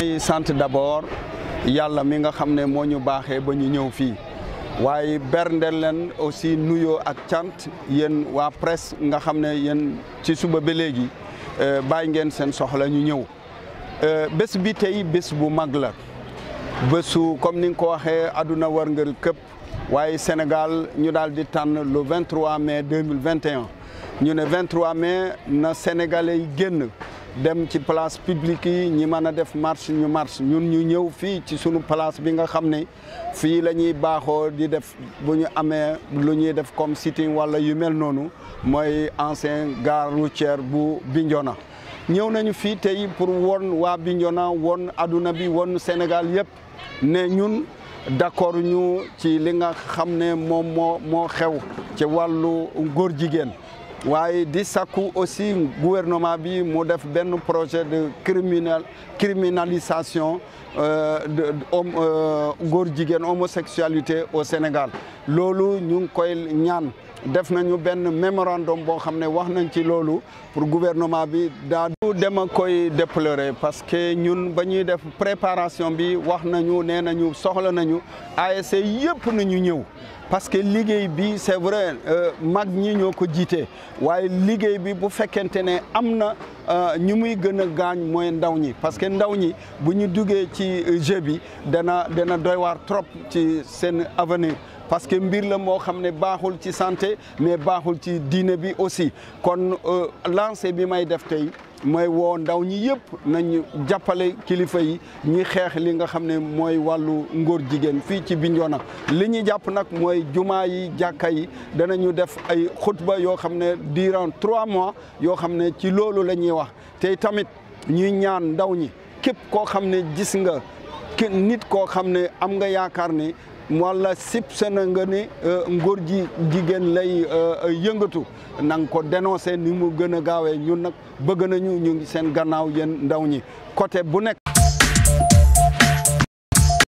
di sant d'abord yàlla mi nga xam ne moo ñu baaxee ba ñu ñëw fii waaye berndeel leen aussi nuyoo ak cant yéen waa presse nga xam ne yéen ci suba ba léegi bàyyi ngeen seen soxla ñu ñëw bés bi tey bés bu mag la bésu comme ni nga ko waxee àdduna wërngël këpp waaye Sénégal ñu daal di tànn le 23 mai 2021 ñu ne 23 mai na Sénégalais yi génn dem ci place publique yi ñi mën a def marche ñu marche ñun ñu ñëw fii ci sunu place bi nga xam ne fii la ñuy baaxoo di def bu ñu amee lu ñuy def comme sitting wala yu mel noonu mooy ancien gare routière bu Bignona ñëw nañu fii tey pour won waa Bignona won adduna bi won Sénégal yëpp ne ñun d'accord ñu ci li nga xam ne moom moo moo xew ci wàllu góor jigéen waaye di sakku aussi gouvernement bi mu def benn projet de criminal criminalisation de góor jigéen homosexualité au Sénégal loolu ñu ngi koy ñaan def nañu benn mémorandum boo xam ne wax nañ ci loolu pour gouvernement bi daa du dema koy déplorer parce que ñun ba ñuy def préparation bi wax nañu nee nañu soxla nañu ASC yëpp nañu ñëw parce que liggéey bi c'est vrai mag ñi ñoo ko jiite waaye liggéey bi bu fekkente ne am na ñu muy gën a gaañ mooy ndaw ñi parce que ndaw ñi bu ñu duggee ci jeu bi dana dana doy waar trop ci seen avenir parce que mbir la moo xam ne baaxul ci santé mais baaxul ci diine bi aussi kon lancé bi may def tey mooy woo ndaw ñi yëpp nañu jàppale kilifa yi ñi xeex li nga xam ne mooy wàllu ngóor jigéen fii ci Bignona li ñu jàpp nag mooy jumaa yi jàkka yi danañu def ay xutba yoo xam ne durant trois mois yoo xam ne ci loolu la ñuy wax te tamit ñuy ñaan ndaw ñi képp koo xam ne gis nga nit koo xam ne am nga yaakaar ne wala sip sena nga ni ngóor ji jigéen lay yëngatu na nga ko dénoncé ni mu gën a gaawee ñun nag bëgg nañu ñu ngi seen gannaaw yéen ndaw ñi côté bu nekk